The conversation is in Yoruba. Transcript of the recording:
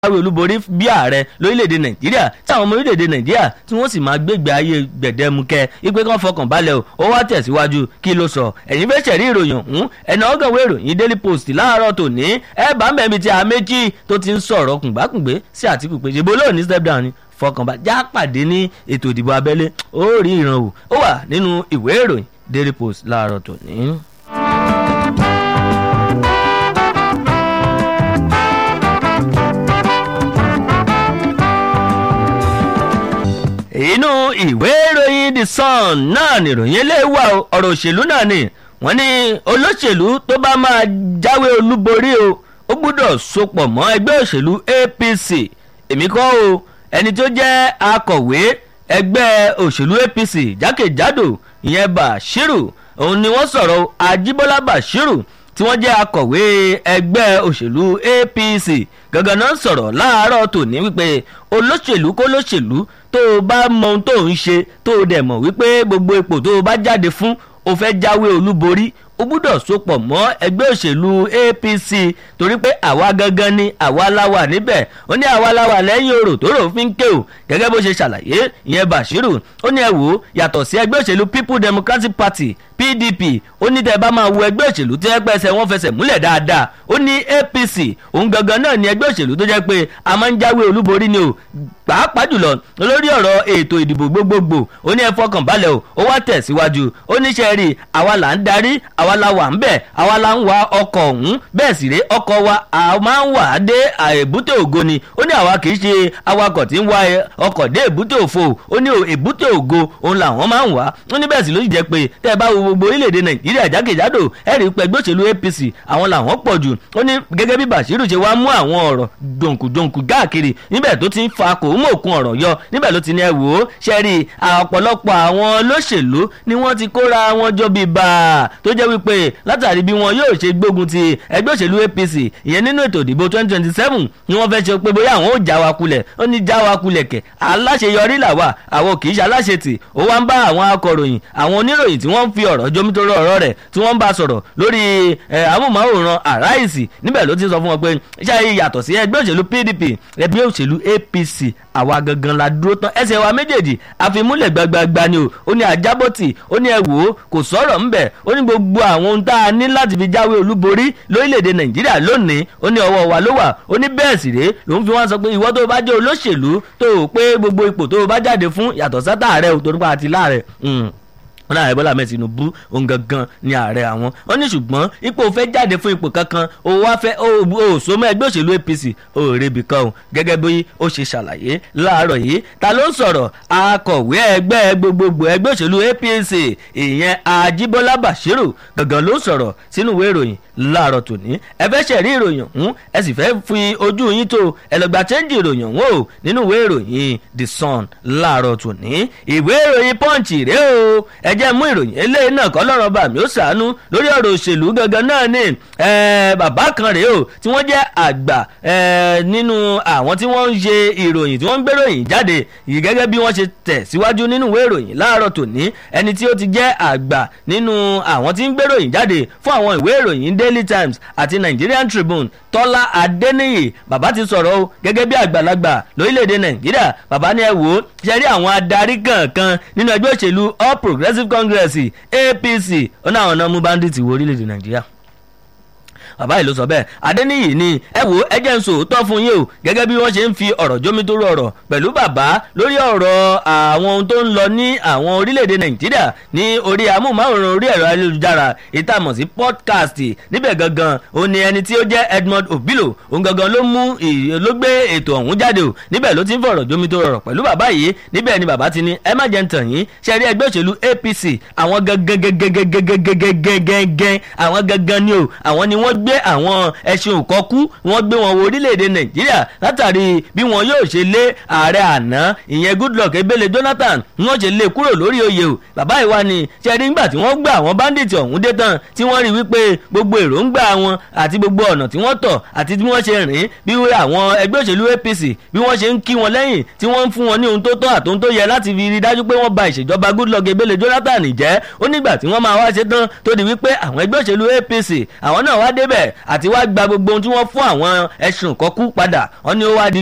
jáwé olúborí bí ààrẹ lórílẹ̀‐èdè nàìjíríà tí àwọn ọmọ orílẹ̀‐èdè nàìjíríà tí wọ́n sì máa gbégbé ayé gbẹ̀dẹ́mukẹ́ ipe kan fọkàn balẹ̀ o ó wá tẹ̀síwájú kí ló sọ ẹ̀yin fẹ́ ṣẹ̀rí ìròyìn ọ̀hún ẹ̀nà ọ̀gànwé ìròyìn daily post láàárọ̀ tòní ẹ̀ bá mẹ́bi tí a méjì tó ti ń sọ̀rọ̀ kùngbàkùngbé sí àtìkù pé ṣe bó lóòní step down ni fọkànbá já pàdé ní ètò ìdìbò abẹ́lé ó rí ìran wò ó wà nínú ìwé ìròyìn daily post láàárọ̀ tòní. inú ìwé ìròyìn the sun náà nìròyìn eléyìí wà ọ̀rọ̀ òṣèlú náà ni wọ́n ní olóṣèlú tó bá máa jáwé olúborí o ó gbúdọ̀ sopọ̀ mọ́ ẹgbẹ́ òṣèlú apc èmi kọ́ o ẹni tó jẹ́ akọ̀wé ẹgbẹ́ òṣèlú apc jákèjádò ìyẹn bashiru òun ni wọ́n sọ̀rọ̀ ajíbọ́lá bashiru tí wọ́n jẹ́ akọ̀wé ẹgbẹ́ òṣèlú apc gangan náà sọ̀rọ̀ láàárọ̀ tòní wípé olóṣèlú kó lóṣèlú tó o bá mọ ohun tó ń ṣe tó o dẹ̀ mọ̀ wípé gbogbo ipò tó o bá jáde fún o fẹ́ jáwé olúborí o gbúdọ̀ sopọ̀ mọ́ ẹgbẹ́ òṣèlú apc torí pé àwa gangan ni àwa la wà níbẹ̀ ó ní àwa la wà lẹ́yìn orò tó rò fi ń ké o gẹ́gẹ́ bó ṣe ṣàlàyé ìyẹn bashiru ó ní ẹ wò ó yàtọ̀ sí ẹgbẹ́ òṣèlú people democratic party pdp ó ní tẹ́ bá máa wo ẹgbẹ́ òṣèlú tí ẹgbẹ́ ẹsẹ̀ wọn fẹsẹ̀ múlẹ̀ dáadáa ó ní apc òun gangan náà ni ẹgbẹ́ òṣèlú tó jẹ́ pé a máa ń jáwé olúborí ni o pàápàá jùlọ lórí ọ̀rọ̀ ètò ìdìbò gbogbogbò ó ní ẹ fọkàn balẹ̀ o ó wá tẹ̀síwájú ó ní ṣe rí àwa là ń darí àwa la wà ń bẹ̀ àwa la ń wa ọkọ̀ ọ̀hún bẹ́ẹ̀ sì ré ọkọ̀ wa a máa ń wà á dé èbúté ògo ni ó ní àwa kì í ṣe awakọ̀ tí ń wa ọkọ̀ dé èbúté òfo ó ní èbúté ògo òun làwọn máa ń wà ó ní bẹ́ẹ̀ sì ló sì jẹ́ pé tẹ́ ẹ bá wo gbogbo orílẹ̀-èdè nàìjíríà jákèjádò ẹ̀rí pé ẹgbẹ́ òṣèlú apc àwọn làwọn pọ̀ jù ó ní gẹ́gẹ́ bí bashiru ṣe wá mú àwọn ọ̀rọ̀ dòǹkùdòǹkù káàkiri níbẹ̀ tó ti ń fa kò mú òkun ọ̀rọ̀ yọ níbẹ̀ ló ti ní ẹ wò ó ṣe rí ọ̀pọ̀lọpọ̀ àwọn olóṣèlú ni wọ́n ti kóra wọn jọ bíi bá a tó jẹ́ wípé látàrí bí wọn yóò ṣe gbógun ti ẹgbẹ́ òṣèlú apc ìyẹn nínú ètò ìdìbò twenty twenty seven ni wọ́n fẹ́ ṣe pé bóyá àwọn ò já wa kulẹ̀ ó ní já wa kulẹ̀ kẹ̀ aláṣeyọrí làwà àwọn kì í ṣe aláṣetì ó wá ń bá àwọn akọ̀ròyìn àwọn oníròyìn tí wọ́n ń fi ọ̀rọ̀ jomitoro ọ̀rọ̀ rẹ̀ tí wọ́n ń bá sọ̀rọ̀ lórí amóhùnmáwòrán àráìsì níbẹ̀ ló ti sọ fún wọn pé ṣáà yàtọ̀ sí ẹgbẹ́ òṣèlú pdp ẹgbẹ́ òṣèlú apc àwa gangan la dúró tán ẹsẹ̀ wa méjèèjì àfimúlẹ̀ gbagbagba ni o ó ní ajábọ̀tì ó ní ẹ wò ó kò sọ̀rọ̀ ńbẹ̀ ó ní gbogbo àwọn ohun tá a ní láti fi jáwé olúborí lórílẹ̀‐èdè nàìjíríà lónìí ó ní ọwọ́ wa ló wà ó ní bẹ́ẹ̀ sì rèé lòun fi wọ́n sọ pé ìwọ tó o bá jẹ́ olóṣèlú tó o pé gbogbo ipò tó o bá jáde fún yàtọ̀ sátà ààrẹ ò torí pa àti láàrẹ wọn náà bọ́lá mẹ́tì tinubu òun gangan ni ààrẹ àwọn wọn ní ṣùgbọ́n ipò fẹ́ jáde fún ipò kankan ó wá fẹ́ ó so mọ́ ẹgbẹ́ òṣèlú apc ó rebi kan o gẹ́gẹ́ bí ó ṣe ṣàlàyé láàárọ̀ yìí ta ló ń sọ̀rọ̀ akọ̀wé ẹgbẹ́ gbogbogbò ẹgbẹ́ òṣèlú apc ìyẹn ajíbọ́lá bashiru gangan ló ń sọ̀rọ̀ sínú ìwé ìròyìn láàárọ̀ tòní ẹ fẹ́ ṣẹ̀rí ìròyìn ọ̀hún ẹ sì fẹ́ fi ojú yín tó ẹ lọ gba chẹ́ńjì ìròyìn ọ̀hún o nínú ìwé ìròyìn the sun láàárọ̀ tòní ìwé ìròyìn punch rèé o ẹ jẹ́ mú ìròyìn eléyìí náà kọ́ lọ́rọ̀ bá mi ó ṣàánú lórí ọ̀rọ̀ òṣèlú gangan náà ni bàbá kan rèé o tí wọ́n jẹ́ àgbà nínú àwọn tí wọ́n ń ṣe ìròyìn tí wọ́n ń gbéròyìn jáde yìí gẹ́gẹ́ bí wọ́n ṣe tẹ̀ síwájú nínú ìwé ìròyìn láàárọ̀ tòní ẹni tí ó ti jẹ́ àgbà nínú àwọn tí ń gbéròyìn jáde fún àwọn ìwé ìròyìn daily times àti nigerian tribune tọ́lá adéníyì bàbá ti sọ̀rọ̀ o gẹ́gẹ́ bí àgbàlagbà lórílẹ̀‐èdè nàìjíríà bàbá ní ẹ wò ó ṣe rí àwọn adarí kankan nínú ẹgbẹ́ òṣèlú all progressives congress apc ó ní àwọn náà mú bandits wọ orílẹ̀‐èdè nàìjíríà bàbá yìí ló sọ bẹ́ẹ̀ adéníyì ni ẹ wo ẹ jẹ́ ń sọ òótọ́ fún yín o gẹ́gẹ́ bí wọ́n ṣe ń fi ọ̀rọ̀ jómitóró ọ̀rọ̀ pẹ̀lú bàbá lórí ọ̀rọ̀ àwọn ohun tó ń lọ ní àwọn orílẹ̀-èdè nàìjíríà ní orí amóhùnmáwòrán orí ẹ̀rọ ayélujára ìtàmọ̀ sí podcast níbẹ̀ gangan ó ní ẹni tí ó jẹ́ edmond obilo òun gangan ló mú ló gbé ètò ọ̀hún jáde o níbẹ̀ ló ti ń fọ̀rọ̀ jómitóró ọ̀rọ̀ pẹ̀lú bàbá yìí níbẹ̀ ni bàbá ti ní ẹ má jẹ́ ń tàn yín ṣe rí ẹgbẹ́ òṣèlú apc àwọn gangan gangan gangan gangan gangan àwọn gangan ni o àwọn ni wọ́n gbé àwọn ẹṣin òkọ́kú wọ́n gbé wọn wo orílẹ̀-èdè nàìjíríà látàrí bí wọn yóò ṣe lé ààrẹ àná ìyẹn goodluck ebele jonathan wọ́n ṣe lé kúrò lórí oyè o bàbá ìwà ni ṣẹ́rí ńgbà tí wọ́n gbà àwọn bandits ọ̀hún dé tán tí wọ́n rí wípé gbogbo èròǹgbà wọn àti gbogbo ọ̀nà tí wọ́n tọ̀ àti bí wọ́n ṣe rìn bí àwọn ẹgbẹ́ òṣèlú apc bí wọ́n ṣe ń kí wọn lẹ́yìn tí wọ́n ń fún wọn ní ohun tó tọ́ àtòhun tó yẹ láti fi rí dájú pé wọ́n ba ìṣèjọba goodluck ebele jonathan jẹ́ ó nígbà tí wọ́n máa wá ṣe tán tó di wípé àwọn ẹgbẹ́ òṣèlú apc àwọn náà wá débẹ̀ àti wá gba gbogbo ohun tí wọ́n fún àwọn ẹ̀sùn kọ́kú padà wọ́n ní ó wá di